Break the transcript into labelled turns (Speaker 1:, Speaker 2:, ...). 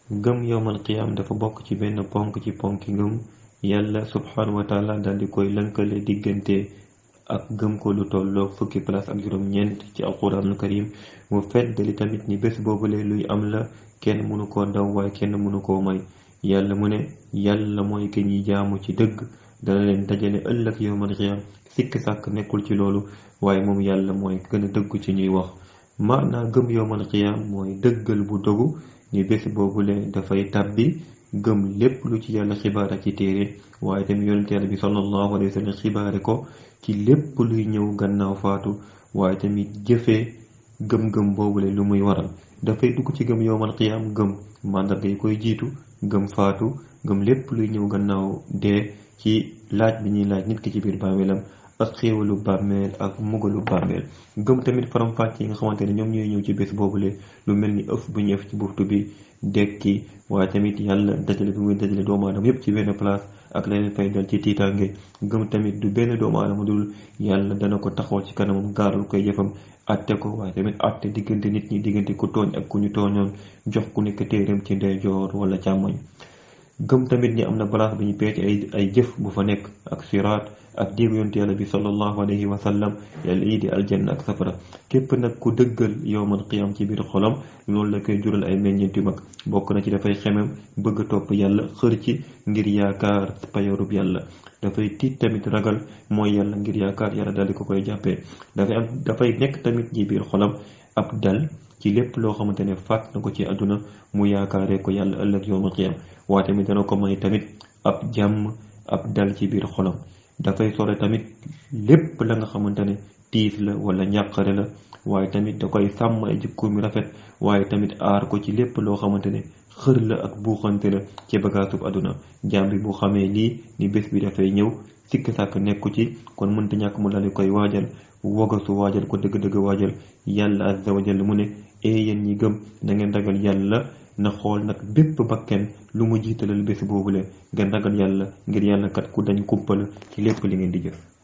Speaker 1: gëm yowmal qiyaam dafa bokk ci benn ponk ci ponki ngëm yàlla subhanahu wa taala dal di koy lënkale diggante ak gëm ko lu tolloo fukki place ak juróom-ñeent ci alquranul karim mu feddali tamit ni bés boobule luy am la kenn mënu koo daw waaye kenn mënu koo may yàlla mu ne yàlla mooy ki ñuy jaamu ci dëgg dana leen dajale ëllëg yowmal qiyaam sikk sàkk nekkul ci loolu waaye moom yàlla mooy gën a dëggu ci ñuy wax maanaa gëm yowmal qiyaam mooy dëggal bu dogu ni bés boobule dafay tàbbi gëm lépp lu ci yàlla xibaara ci téere waaye tamit yonent yàlla bi sallallahu alayhi wa sallam xibaare ko ci lépp luy ñëw gannaaw faatu waaye tamit jëfee gëm-gëm boobule lu muy waral dafay dugg ci gëm yowmal qiyaam gëm màndarga yi koy jiitu gëm faatu gëm lépp luy ñëw gannaaw dee ci laaj bi ñuy laaj nit ki ci biir bàmmeelam ak xéewalu bàmmeel ak mugalu bàmmeel gëm tamit faram-fàcce yi nga xamante ne ñoom ñooy ñëw ci bés boobule lu mel ni ëf bu ñu ëf ci buftu bi dekki waaye tamit yàlla dajale bi muy dajale doomu aadama yépp ci benn place ak leneen fay dal ci tiitaange gëm tamit du benn doomu aadama dul yàlla dana ko taxawal ci kanamam gaaral koy jëfam atte ko waaye tamit atte diggante nit ñi diggante ku tooñ ak ku ñu tooñoon jox ku nekk téeram ci ndeyjoor wala càmmoñ gëm tamit ni am na balance bi ñu peete ay ay jëf bu fa nekk ak siraat ak diiru yonte yàlla bi sallallahu alayhi wa sallam yàlla yi di aljanna ak safara képp nag ku dëggal yowmal qiyam ci biir xolam loolu la koy jural ay meññeent yu mag bokk na ci dafay xemem bëgg a topp yàlla xër ci ngir yaakaar payorub yàlla dafay tiit tamit ragal mooy yàlla ngir yaakaar yàlla daal di ko koy jàppee dafay am dafay nekk tamit ci biir xolam ab dal ci lépp loo xamante ne fàtt na ko ci àdduna mu yaakaaree ko yàlla ëllëg yowmal qiyam waaye tamit dana ko may tamit ab jàmm ab dal ci biir xolam dafay sore tamit lépp la nga xamante ne tiis la wala ñàqare la waaye tamit da koy sàmm ay jikko mi rafet waaye tamit aar ko ci lépp loo xamante ne xër la ak buuxante la ci bagaasub àdduna jaam bi bu xamee lii ni bés bi dafay ñëw sikk sàkk nekku ci kon mënta ñàkk mu daldi koy waajal wagasu waajal ko dëgg-dëgg waajal yàlla azza wa jalla mu ne ee yéen ñi gëm na ngeen ragal yàlla na xool nag bépp bakken lu mu jiitalal bés boobule ngeen ragal yàlla ngir yàlla kat ku dañ kumpala ci lépp li ngeen di jëf